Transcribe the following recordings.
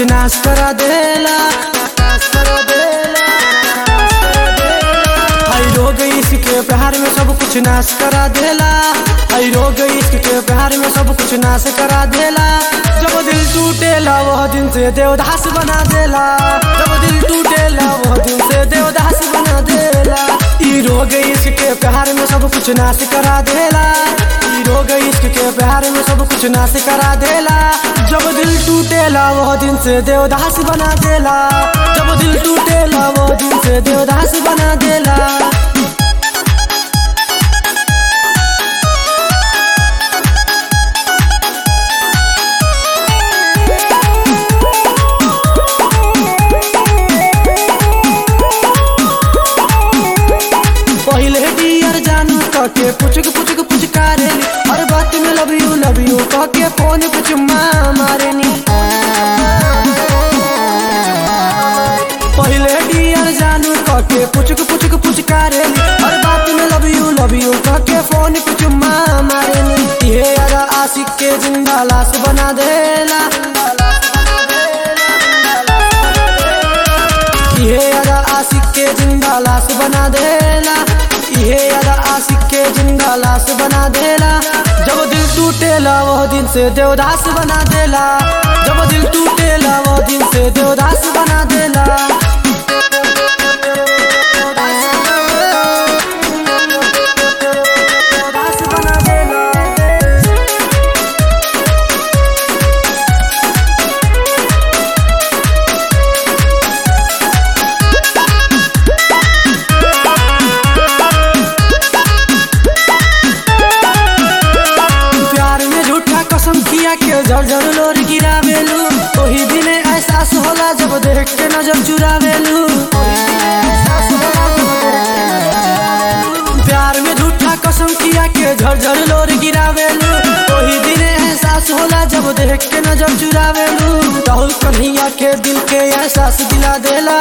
कुछ नाश करा देला हाय रोग इश्क के प्यार में सब कुछ नाश करा देला हाय रोग इश्क के प्यार में सब कुछ नाश करा देला जब दिल टूटेला वह दिन से देवदास बना देला जब दिल टूटेला वह दिन से देवदास बना देला ई रोग इश्क के प्यार में सब कुछ नाश करा देला ई रोग इश्क के प्यार में सब कुछ नाश करा देला जब दिल टूटेला वह दिन से देवदास बना देला जब दिल टूटेला वह दिन से देवदास बना देला पहले डियर जानू कहके पुचक पुचक पुचकारेली हर बात में लव यू लव यू कहके फोन पे चुम्मा मारेनी पहले डियर जानू कहके पुचक पुचक पुचकारेली हर बात में लव यू लव यू कहके फोन पे चुम्मा मारेनी ये अदा आशिक के जिंदा लाश बना देला ये अदा आशिक के जिंदा लाश बना देला ये अदा आशिक के जिंदा लाश बना देला जब दिल टूटेला वह दिन से देवदास बना देला जब दिल टूटेला वह दिन से देवदास बना देला देवदास बना देला प्यार में झूठा कसम किया के जर जर लोर गिरावेलू ओही दिने एहसास होला जब देख के नजर चुरावेलू प्यार में झूठा कसम किया के झर झर लोर गिरावेलू ओही दिने एहसास होला जब देख के नजर चुरावेलू राहुल कन्हैया के दिल के एहसास दिला देला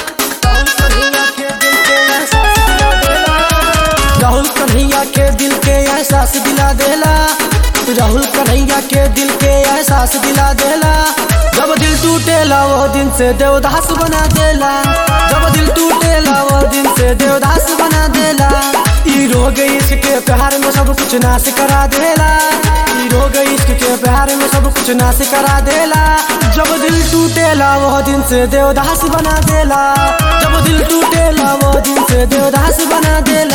राहुल कन्हैया के दिल के एहसास दिला देला राहुल कन्हैया के दिल के एहसास दिला देला जब दिल टूटेला वो दिन से देवदास बना देला जब दिल टूटेला वो दिन से देवदास बना देला ई रोग इश्क के प्यार में सब कुछ नाश करा देला ई रोग इश्क के प्यार में सब कुछ नाश करा देला जब दिल टूटेला वो दिन से देवदास बना देला जब दिल टूटेला वो दिन से देवदास बना देला